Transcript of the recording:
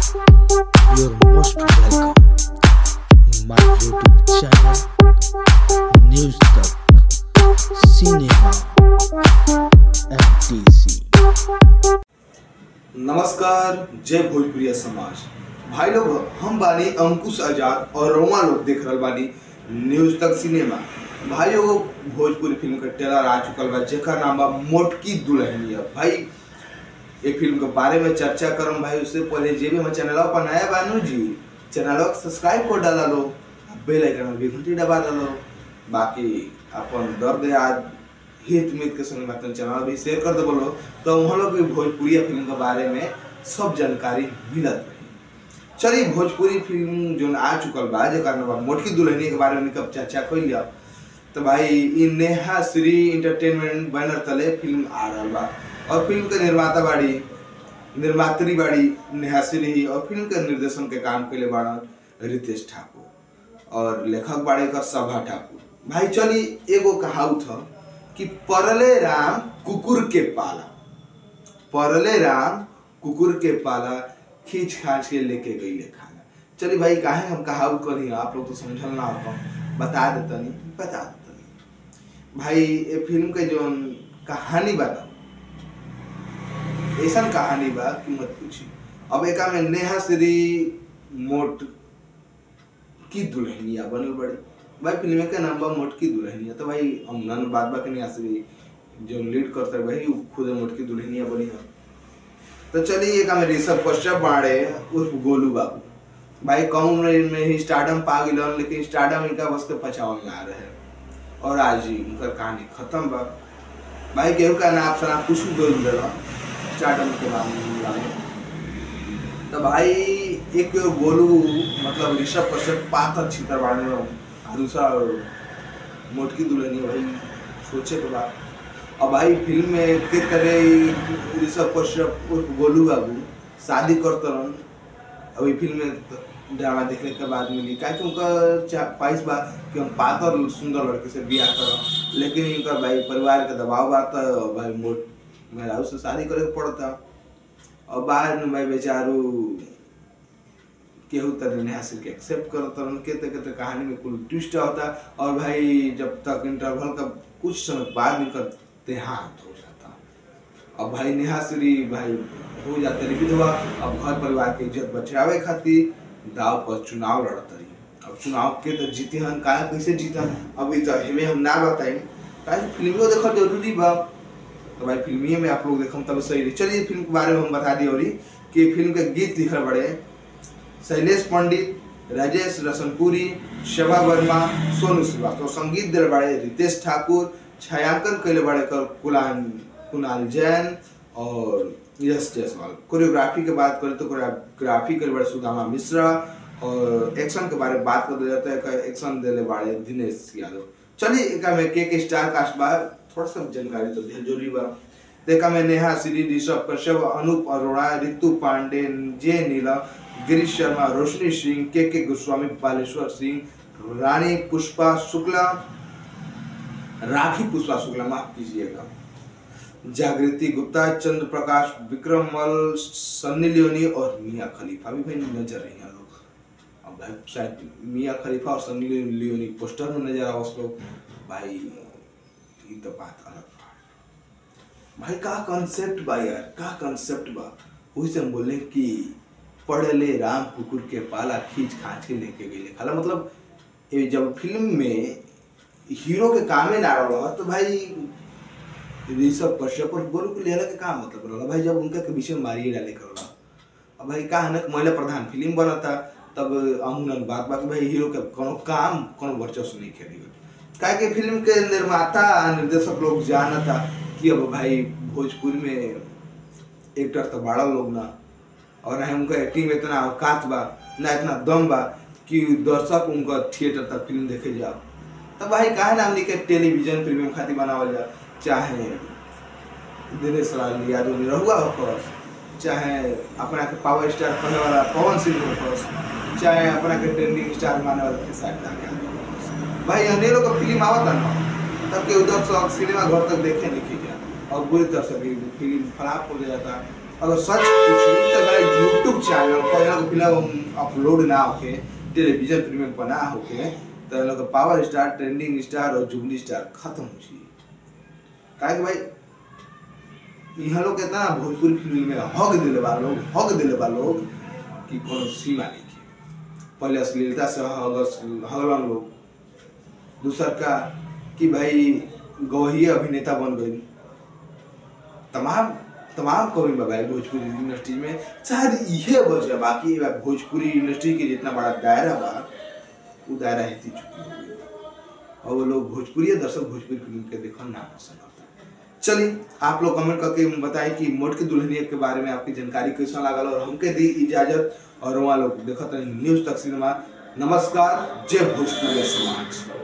You're most welcome in my YouTube channel, News Talk, Cinema, MTC. नमस्कार जय भोजपुरिया समाज भाई लोग हम बानी अंकुश आजाद और रोमा लोग देख रहल बानी न्यूज तक सिनेमा भाई लोग भोजपुरी फिल्म का ट्रेलर आ चुकल बा जेकर नाम बा मोटकी दुल्हनिया भाई ये फिल्म के बारे में चर्चा करम भाई उससे पहले जे भी हमारे चैनल पर नया बानू जी चैनल को सब्सक्राइब कर डाला लो बेल आइकन में भी घंटी दबा डालो बाकी अपन दर्द याद हित मित के संग मतलब चैनल भी शेयर कर दे बोलो तो हम लोग भी भोजपुरी फिल्म के बारे में सब जानकारी मिलत रही चलिए भोजपुरी फिल्म जो आ चुकल बा जेकर नाम बा मोटकी दुल्हनिया के बारे में कब चर्चा कर लिया तो भाई इ नेहा श्री इंटरटेनमेंट बैनर तले फिल्म आ रहा बा और फिल्म के निर्माता बाड़ी निर्मात्री बाड़ी नेहा श्री और फिल्म के निर्देशन के काम के लिए बाड़ा रितेश ठाकुर और लेखक बाड़े का सभा ठाकुर भाई चली एगो कहावत था कि परले राम कुकुर के पाला परले राम कुकुर के पाला खींच खाच के लेके गई ले खाना चलिए भाई काहे हम कहावत करी आप लोग तो समझल ना हो बता देतनी बता देतनी भाई ये फिल्म के जो कहानी बना ऐसा कहानी बा कि मत पूछी अब एका में नेहा श्री मोट की दुल्हनिया बनल बड़ी भाई फिल्म के नाम बा मोटकी दुल्हनिया तो भाई हम नन बात बा के नेहा श्री जो लीड करते भाई उ खुद मोटकी दुल्हनिया बनी है तो चलिए एक में ऋषभ कश्यप बाड़े उर्फ गोलू बाबू भाई कम उम्र में ही स्टार्डम पा गिलन लेकिन स्टार्डम इनका बस के पछावन ना रहे और आज ही उनका कहानी खत्म बा भाई केहू का नाम सना कुछ गोल देला स्टार्डम के मामला में तो भाई एक गोलू मतलब ऋषभ कश्यप पातर छितर बाड़े और दूसरा मोटकी दुल्हनी भाई सोचे के बाद और भाई फिल्म में के तरह ऋषभ कश्यप उर्फ गोलू बाबू शादी करते रहन अभी फिल्म में ड्रामा देखने के बाद मिली क्या कि उनका ख्वाहिश बा कि हम पातर सुंदर लड़के से बियाह करम लेकिन इनका भाई परिवार का दबाव बा तो भाई मोट मेहरारू से शादी करे के पड़ता और बाद में भाई बेचारू केहू तरह नेहा सिंह के एक्सेप्ट करता रहन के ते के कहानी में कुल ट्विस्ट होता और भाई जब तक इंटरवल का कुछ समय बाद इनका देहांत हो जाता अब भाई नेहा श्री भाई हो जाते रही विधवा अब घर परिवार के इज्जत बचावे खातिर दाव पर चुनाव लड़त रही अब चुनाव के तो जीते हन का कैसे जीतन अब तो हमें हम ना बताई काहे फिल्मियों देखल जरूरी बा तो भाई फिल्मिए में आप लोग देखम तब सही रही चलिए फिल्म के बारे में हम बता दिए और कि फिल्म के गीत लिखल बड़े शैलेश पंडित राजेश रसनपुरी शोभा वर्मा सोनू श्रीवास्तव संगीत दिल बड़े रितेश ठाकुर छायांकन कैले बड़े कर कुलान कुणाल जैन और यश जायसवाल कोरियोग्राफी के बात करें तो कोरियोग्राफी के बड़े सुदामा मिश्रा और एक्शन के बारे में बात कर जाता है एक्शन दिले बड़े दिनेश यादव चलिए एक में के के स्टार कास्ट बा थोड़ा सा जानकारी तो ढेर जरूरी बा देखा में नेहा श्री ऋषभ कश्यप अनूप अरोड़ा ऋतु पांडे जे नीला गिरीश शर्मा रोशनी सिंह के के गोस्वामी बालेश्वर सिंह रानी पुष्पा शुक्ला राखी पुष्पा शुक्ला माफ कीजिएगा जागृति गुप्ता चंद्र प्रकाश विक्रम मल सन्नी लियोनी और मियाँ खलीफा भी भाई नजर रही हैं लोग अब भाई शायद मियाँ खलीफा और सन्नी लियोनी पोस्टर में नजर आओ उस लोग भाई ये तो बात अलग बा भाई का कंसेप्ट बा यार का कंसेप्ट बा वही से हम बोले कि पढ़ले राम कुकुर के पाला खींच खाच के लेके गई खाला मतलब ये जब फिल्म में हीरो के कामे ना रहा तो भाई ऋषभ कश्यप और गोलू के लेला के का मतलब रहला भाई जब उनका के विषय में मारिए डाले करला अब भाई का हनक महिला प्रधान फिल्म बनता तब अमूनन बात बात भाई हीरो के कोनो काम कोनो वर्चस्व नहीं खेली काहे कि फिल्म के निर्माता निर्देशक लोग जानता कि अब भाई भोजपुरी में एक्टर तो बड़ा लोग ना और ना उनका एक्टिंग में इतना औकात बा ना इतना दम बा कि दर्शक उनका थिएटर तक फिल्म देखे जाओ तब भाई काहे ना हमने के टेलीविजन फिल्म खातिर बनावल जा चाहे दिनेश लाल यादव निरहुआ हो चाहे अपना के पावर स्टार कहने वाला पवन सिंह हो चाहे अपना के ट्रेंडिंग स्टार माने वाला खेसारी लाल भाई अनेरों का फिल्म आवता ना तब के उधर से सिनेमा घर तक देखे नहीं खींचा और बुरी तरह से फिल्म फ्लॉप हो जाता अगर सच पूछी तो मेरा यूट्यूब चैनल लोग कोई लोग फिल्म अपलोड ना होके टेलीविजन प्रीमियम पर ना होके तो इन लोग के पावर स्टार ट्रेंडिंग स्टार और जुबली स्टार खत्म हो जी काहे कि भाई यहाँ लोग कितना भोजपुरी फिल्म में हक दिले बा लोग हक दिले बा लोग कि कोनो सीमा नहीं है पहले अश्लीलता से हग हगलन लोग दूसर का कि भाई गवही अभिनेता बन गई तमाम तमाम कवि बा भाई भोजपुरी इंडस्ट्री में शायद इहे वजह बा कि बा भोजपुरी इंडस्ट्री के जितना बड़ा दायरा बा वो दायरा हिती चुकी हो गई और वो लोग भोजपुरी दर्शक भोजपुरी फिल्म के देखना ना पसंद करता चलिए आप लोग कमेंट करके बताएं कि मोट की दुल्हनिया के बारे में आपकी जानकारी कैसा लागल और हमके दी इजाजत और वहाँ लोग देखत रही न्यूज तक सिनेमा नमस्कार जय भोजपुरी समाज